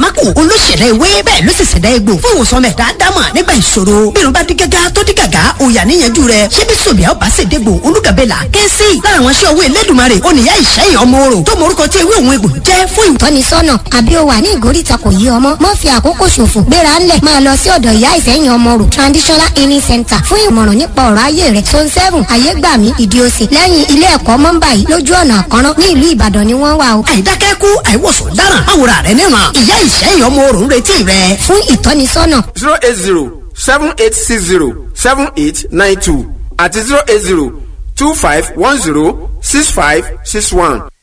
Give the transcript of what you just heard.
àtàmákù olóṣèlè ewé bẹ́ẹ̀ ló sì ṣẹ̀dá egbò fún ìwòsàn mẹ́ta dámà nígbà ìṣòro bí irun bá dí gágá tó dí gàgá òyà níyanjú rẹ̀ ṣé bí sòbíà ọba ṣèdégbò olúgàbẹ́là kẹ́sì lára àwọn aṣọ owó elédùnmarè oníyá ìṣẹ́yìn ọmọ orò tó morúkọ tí ewé òun egbò jẹ́ fún ìwòsàn tọ́nisọ́nà àbí o wà ní ìgóríta kò yí ọmọ mọ́ fi àkókò ṣòfò gbéra ńlẹ̀ máa lọ sí ọ̀dọ̀ ìyá ìsẹ́yìn ọmọ rò traditional healing center fún ìmọ̀ràn nípa ọ̀rọ̀ ayé rẹ̀ zone seven ayégbàmí ìdíòsì lẹ́yìn ilé ẹ̀kọ́ mọ́ńbà yìí lójú ọ̀nà àkọ́rán ní ìlú ìbàdàn ni wọ́n wà o. àìdákẹ́kù àìwòsàn dáràn àwòrán rẹ̀ níran ìyá ìṣẹ́yìn ọmọ orò ń retí rẹ̀ fún ìtọ́nisọ́nà zero eight zero seven eight six zero seven eight nine two àti zero eight zero two five one zero six five six one.